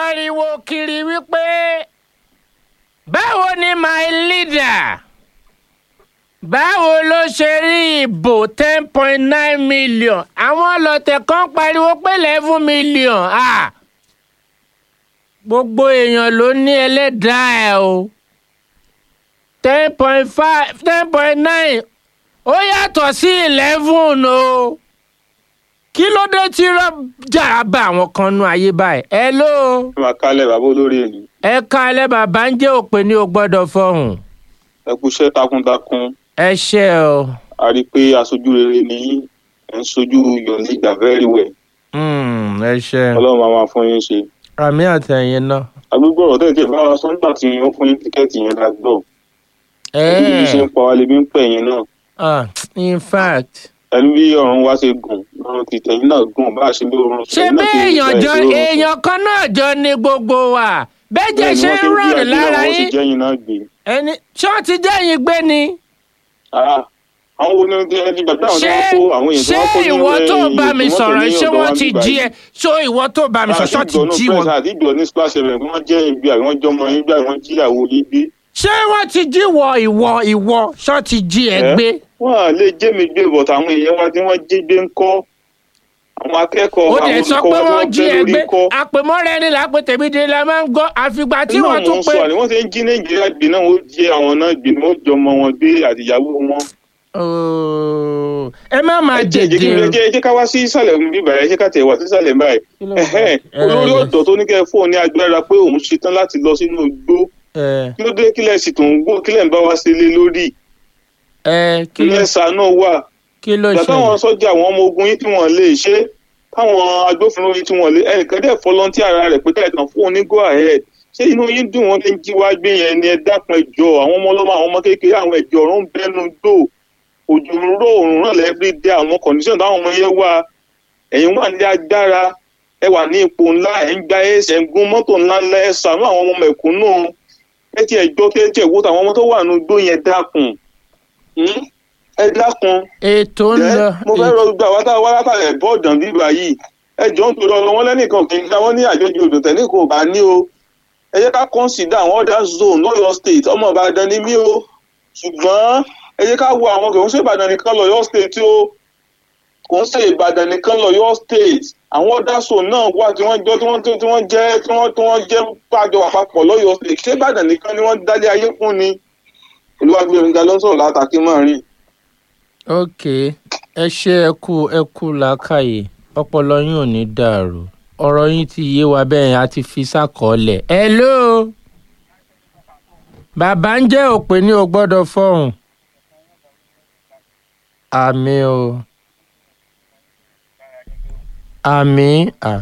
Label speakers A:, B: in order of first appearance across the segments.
A: pariwo kiri wípé báwo ni my leader báwo ló ṣe rí ìbò ten point nine million àwọn ọlọ́tẹ̀ kan pariwo pé eleven million ah gbogbo èèyàn ló ní ẹlẹ́dàá ẹ̀ o ten point five ten point nine ó yàtọ̀ sí eleven o kí ló dé tí rọ́jà bá àwọn kan nu ayé báyìí ẹ ló
B: ẹ máa kálẹ̀ bàbá olórí ìlú
A: ẹ ká alẹ́ bàbá ń jẹ́ òpè ní o gbọ́dọ̀ fọhùn
B: ẹ kú iṣẹ́ takuntakun
A: ẹ ṣe o
B: a rí i pé aṣojú rere ni yín ẹ ń sojú your leader very well
A: Mm, ẹ ṣe
B: ọlọ́run máa máa fún yín ṣe
A: àmì àtẹ̀yìn náà.
B: agbègbè ọ̀rọ̀ tẹ̀ tẹ̀ bá wa sọ nígbà tí wọ́n fún yín tíkẹ́ẹ̀tì yẹn la gbọ́ ẹni bí ṣe ń pa wá lè bí ń pẹ̀ yín náà
A: ah in fact
B: ẹni bí ọ̀run wá ṣe gùn ọ̀run ti tẹ̀yìn náà gùn bá a ṣe bí ọ̀run
A: ṣé bí èèyàn jọ èèyàn kan náà jọ ní gbogbo wa bẹ́jẹ̀ ṣe ń rọrùn lára
B: wọ́n sì
A: yín
B: jẹ́yìn náà gbé
A: ẹni ṣé wọ́n ti jẹ́yìn gbé ni
B: Ah, àwọn wo ni ẹni gbàgbé àwọn tí
A: ṣé
B: wọ́n kó àwọn èèyàn tí
A: ṣé
B: wọ́n kó ní
A: ìwọ tó
B: ilé
A: bá mi
B: ìgbìmọ̀
A: sọ̀rọ̀
B: ní
A: ṣé
B: ọ̀dọ̀
A: wọ́n
B: wa
A: ti
B: níbàyí.
A: jí ẹ ṣé ìwọ tó bá mi sọ̀rọ̀ ṣé wọ́n ti jí wọn
B: àti ìjọ ní splash fm kí wọ́n jẹ́ ibi àwọn jọmọ yín bí àwọn jíyàwó yín gbé.
A: ṣé wọ́n ti jí wọ ìwọ ìwọ ṣé wọ́n ti jí ẹ
B: Ẹ́,
A: gbé
B: wọ́n à lè jẹ́ mi gbé bọ̀tà àwọn èèyàn wa tí wọ́n jí gbé ń kọ́ àwọn akẹ́kọ̀ọ́
A: ó
B: àwọn
A: dẹ̀ sọ
B: olùkọ́
A: pé
B: wa
A: wọ́n
B: tí
A: jí
B: wọ́n
A: ẹ
B: bẹ́
A: gbé
B: lórí kọ́.
A: àpèmọ́ra ẹni làpè tèmídé la máa ń gbọ́ àfìgbà tí
B: Náà
A: wọ́n tún
B: wọ́n
A: pé
B: sọ àní wọ́n ti ń jí nàìjíríà gbé náà wọ́n jí àwọn náà gbé ni wọ́n jọmọ wọn gbé àtìyàwó wọn.
A: Ooo, ẹ má máa
B: ẹ jẹ́
A: dèdè
B: ẹ jẹ́ ẹ jẹ́ ká wá sí ìsàlẹ̀ bíbá ẹ jẹ́ ká tẹ̀ wá sí ìsàlẹ̀ báyìí. Ẹ̀hẹ́n, olórí ọ̀dọ́ tó ní kẹ́ ẹ fóun ní agbára pé òun ṣetán láti lọ sínú igbó
A: ẹ
B: kí ló dé kílẹ̀ sì tó ń gbó kílẹ̀ ń bá wá sí ilé lórí
A: ẹ kí ló
B: kílẹ̀ sànú wà
A: kí ló
B: ìgbà táwọn
A: ṣẹlẹ̀
B: sọ́jà àwọn ọmọ ogun yín tí wọ́n lè ṣe táwọn agbófinró yín tí wọ́n lè ẹnìkan dẹ̀ fọlọ́ntì ara rẹ̀ pé káyọ̀kan fún un ní go ahead ṣé inú yín dùn wọ́n fi ń jí wá gbé yẹn ni ẹ dákun ẹjọ́ àwọn ọmọ ọlọ́mọ àwọn ọmọ kékeré àwọn ẹ̀jọ̀ ọ̀run bẹ́nu dò òjò ń ró òrùn náà lẹ́ẹ̀bí dé àwọn condition táwọn ọmọ yẹn wà ẹ̀yin wà ní agbára ẹ wà ní ipò ńlá ẹ̀ ń gba ẹsẹ̀ ń gún mọ́tò ńlá ńlá ẹ ṣàánú àwọn ọmọ mẹ̀kúnnù ẹ ti ẹ̀jọ́ kí ẹ tiẹ̀ wò táwọn ọmọ tó wà nínú igbó yẹn dákun Hmm? ẹ dákun
A: ètò ń
B: Ẹ́,
A: lọ
B: mo fẹ́ rọ gbà wá tá a wá látàlẹ̀ bọ́ọ̀dàn bíbá yìí ẹ jọ ń torí ọlọ wọn lẹ́nìkan kì í ká wọ́n ní àjọjì odò tẹ̀ ní kò bá ní o ẹ jẹ́ ká consider àwọn other zone lọ́yọ̀ state ọmọ ìbàdàn ni mí o ṣùgbọ́n ẹ jẹ́ ká wo àwọn kò ń ṣe ìbàdàn nìkan lọ́yọ̀ state o kò ń ṣe ìbàdàn nìkan lọ́yọ̀ state àwọn other zone náà wà tí wọ́n jọ tí wọ́n tí wọ́n jẹ́ tí wọ́n tí wọ́n jẹ́ pàjọ àpapọ̀ lọ́yọ̀ state ṣé ìbàdàn nìkan ni wọ́n dálé ayé fún ni olúwàgbẹ̀rùngà ló ń sọ̀rọ̀ látàkì máa rìn
A: ok ẹ ṣe ẹ kú ẹ kú làákàyè ọpọlọ yín ò ní dàrú ọ̀rọ̀ yín ti yé wa bẹ́ẹ̀ yẹn a ti fi sákọọ́lẹ̀ hello bàbá ń jẹ́ òpè ní o gbọ́dọ̀ fọhùn àmì o àmì à-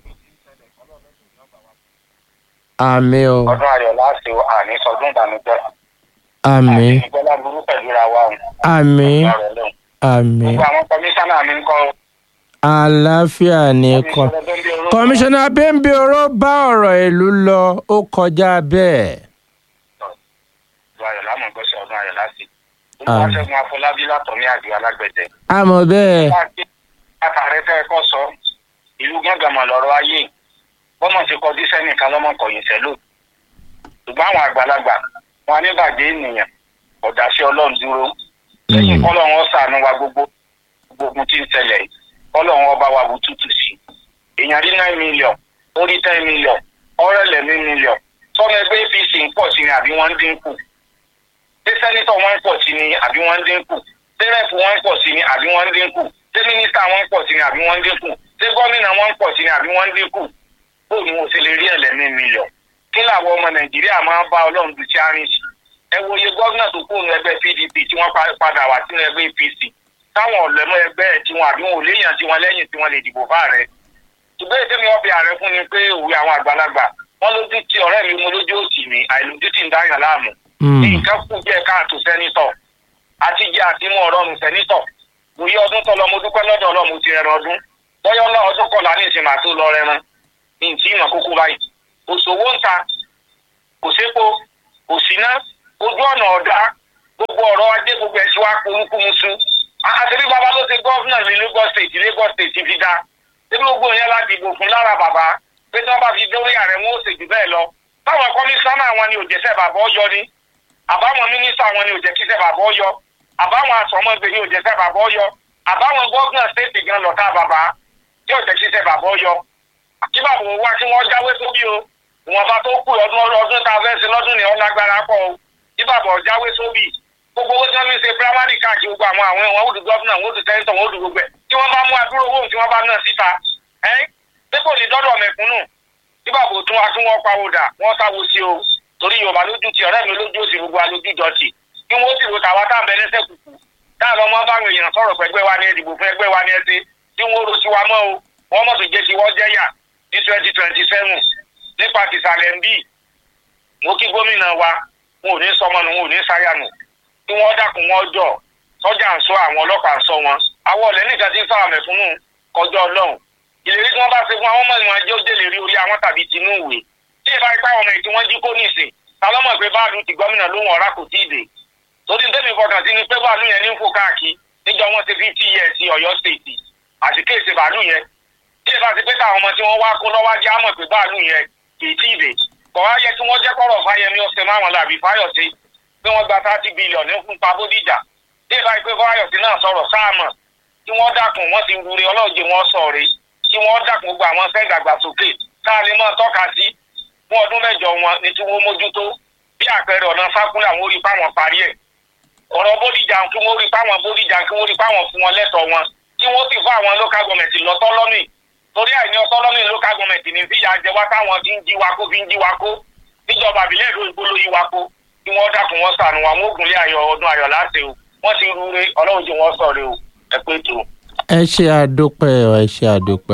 A: àmì o
C: ọdún ayọ̀ láti àní sọdún ìbànújẹ́
A: àmì
C: ìgbọ́lá burú pẹ̀lú ra wa òun
A: àmì
C: ọ̀rọ̀ lẹ́hìn.
A: àmì
C: gbogbo àwọn kọmíṣánná mi ń kọ́
A: àlàáfíà ní kọ́. kọmíṣánná bẹ́ńbẹ́ ọ̀rọ̀ bá ọ̀rọ̀ ìlú lọ ó kọjá bẹ́ẹ̀.
C: ọdún ayọ̀ lámọ̀ gbọ́sẹ̀ ọdún ayọ̀ láti. olùwàṣẹ́gun afọlábí látọ̀ ní àjò alágbẹ̀dẹ.
A: àmọ́ bẹ́ẹ̀
C: látàrí tẹ́ ẹ kọ́ sọ ìlú gánganmọ̀ lọ́rọ̀ ayé bọ́mọ̀ ti kọjú sẹ́nìkan lọ́mọ kọ̀yìn sẹ́lò ṣùgbọ́n àwọn àgbàlagbà wọn ní bàjẹ́ ènìyàn ọ̀dà sí ọlọ́run dúró lẹ́yìn kọ́lọ́run ọ̀sánú wa gbogbo gbogbo ogun tí ń ṣẹlẹ̀ yìí, kọ́lọ́run ọba wa wù tútù sí èèyàn rí nine million ó rí ten million ọ̀rẹ́lẹ̀ ní million sọ́mọ ẹgbẹ́ apc ń pọ̀ sí ni àbí wọ́n ń dínkù ṣé sẹ́nitọ̀ wọn ń pọ̀ sí ni àbí wọ́n ń dínkù ṣé rẹ́ẹ̀fù wọn ń pọ̀ sí ni àbí wọ́n ń dínkù ṣé mínísítà wọn ń pọ̀ sí ni àbí wọ́n ń dínkù ṣé gómìnà wọn ń pọ̀ sí ni àbí wọ́n ń dínkù bó ni mo ṣe lè rí ẹlẹ́mí mílíọ̀n kí làwọn ọmọ nàìjíríà máa ń bá ọlọ́run du sí àárín sí ẹ wo iye gómìnà tó kúrò ní ẹgbẹ́ pdp tí wọ́n pa- padà wá sínú ẹgbẹ́ apc táwọn ọ̀lẹ́mọ̀ ẹgbẹ́ ẹ̀ tí wọn àbí wọn ò léèyàn tí wọn lẹ́yìn tí wọ́n lè dìbò fún ààrẹ ṣùgbọ́n èdè mi wọ́n fi ààrẹ fún ni pé òwe àwọn àgbàlagbà wọ́n lójú tí ọ̀rẹ́ mi mo lójú òsì mi àìlójú tí ń dáyàn láàmú ní nǹkan kù díẹ̀ káàtó sẹ́nitọ̀ àti jẹ́ àtimú ọ̀rọ̀rùn sẹ́nitọ̀ bóyá ọdún tó lọ mo dúpẹ́ lọ́dọ̀ ọlọ́run mo ti rẹran ọdún bóyá ọlọ́ ọdún kọlá ní ìsìn màá tó lọ rẹran ní ìtì ìmọ̀ kókó báyìí òṣòwò ń ta kò sépo kò síná ojú ọ̀nà ọ̀dá gbogbo ọ̀rọ̀ ajé gbogbo ẹ̀ tí wàá polúkú musu àṣírí bàbá ló ṣe gọ́fúnà ní Lagos state Lagos state fi dá ṣé gbogbo yẹn la dìbò fún lára bàbá pé tí wọ́n bá fi dórí ààrẹ wọn ó ṣe jù bẹ́ẹ̀ lọ táwọn kọmíṣánná wọn ni òjẹsẹ bàbá ọyọ ni àbáwọn mínísítà wọn ni òjẹkíṣẹ bàbá ọyọ àbáwọn asọmọgbè ni òjẹsẹ bàbá ọyọ àbáwọn gómìnà stéètì gan lọtà bàbá tí òjẹkíṣẹ bàbá ọyọ kí bàbá wọn wá kí wọn jáwé sóbì o ìwọ̀nba tó kù ọdún ọdún tá a fẹ́ ṣe lọ́dún ni ó lágbára pọ̀ o kí bàbá ọ jáwé sóbì gbogbo owó tí wọ́n fi ń ṣe primary káàkiri gbogbo àwọn àwọn ẹ̀wọ̀n òdù gọ́fúnà wọn òdù tẹ́ńtọ̀ wọn òdù gbogbo ẹ̀ tí wọ́n bá mú adúrò owó tí wọ́n bá náà síta ẹ́ pé kò ní dọ́dọ̀ mẹ̀kúnnù tí bàbá òtún wa tún wọ́n pawódà wọ́n sáwo sí o torí yorùbá lójú ti ọ̀rẹ́ mi lójú òsì gbogbo alójú jọ̀tì kí wọ́n sì ro tàwa tá à ń bẹ lẹ́sẹ̀ kùkù tá à lọ mọ́ báwọn èèyàn sọ̀rọ̀ pé ẹgbẹ́ wa ni ẹ̀dìbò fún ẹgbẹ́ wa ni ẹ ṣe tí wọ́n ro sí wa mọ́ o wọ́n mọ̀ tó jẹ́ sí wọ́n jẹ́yà ní twenty twenty seven nípa tìsàlẹ̀ ń bì mo kí gómìnà wa wọn ò ní sọmọ nù wọn ò ní sáyà nù kí wọ́n dákun wọn jọ sọ́jà ń sọ àwọn ọlọ́pàá ń sọ wọn àwọn ọ̀lẹ́ nìkan ti ń fáwọn mẹ̀fúnnù kọjọ́ ọlọ́run ìlérí tí wọ́n bá ṣe fún àwọn ọmọ ìwọ̀n ẹjọ́ délé rí orí àwọn tàbí tinú ìwé tí ìbá ipá ọmọ ètí wọ́n jí kó nìsín ta lọ́mọ̀ pé báàlù ti gómìnà lóhùn ọ̀rá kò tí ì dé torí tẹ́mi fọkàn sí ni pé báàlù yẹn ní ń fò káàkiri níjọ wọn ti fi tí yẹ sí ọ̀yọ́ stéètì àti kéèsì báàlù yẹn tí ìbá ti pé táwọn ọmọ tí wọ́n wá kó lọ́wọ́ ajá mọ̀ pé báàlù yẹn kì í tí ì dé kọ̀ wá yẹ kí wọ́n jẹ́ kọ́rọ̀ fáyẹmí ọ̀sẹ̀ máwọn làbí fáyọ̀sí pé wọ́n gba thirty billion fún pabodija tí ìbá pé fáyọ̀sí náà sọ̀rọ̀ sáàmọ̀ tí wọ́n dákun wọ́n ti rure ọlọ́ọ̀jẹ̀ wọn sọ̀rẹ́ tí wọ́n dákun gbogbo àwọn fẹ́ dàgbàsókè káà lè máa tọ́ka sí fún ọdún mẹ́jọ wọn ní tí wọ́n mójútó bí àpẹẹrẹ ọ̀nà sákúlẹ̀ àwọn orí fáwọn parí ẹ̀ ọ̀rọ̀ bódìjà kí wọ́n rí fáwọn bódìjà kí wọ́n rí fáwọn fún wọn lẹ́tọ̀ọ́ wọn kí wọ́n sì fún àwọn local government lọ́tọ́lọ́mì torí àìní ọtọ́lọ́mì local government ní fìyà jẹ wá táwọn fi ń jí wa kó fi ń jí wa kó níjọba àbílẹ̀ èdè òyìnbó ló yí wa kó kí wọ́n dákun wọn sànù àwọn ògùnlé ayọ̀ ọdún ayọ̀ láti o wọ́n ti rúre ọlọ́run jẹ́ wọ́n sọ̀rọ̀ o ẹ pé tó.
A: ẹ ṣe àdópẹ́ ẹ ṣe àdópẹ́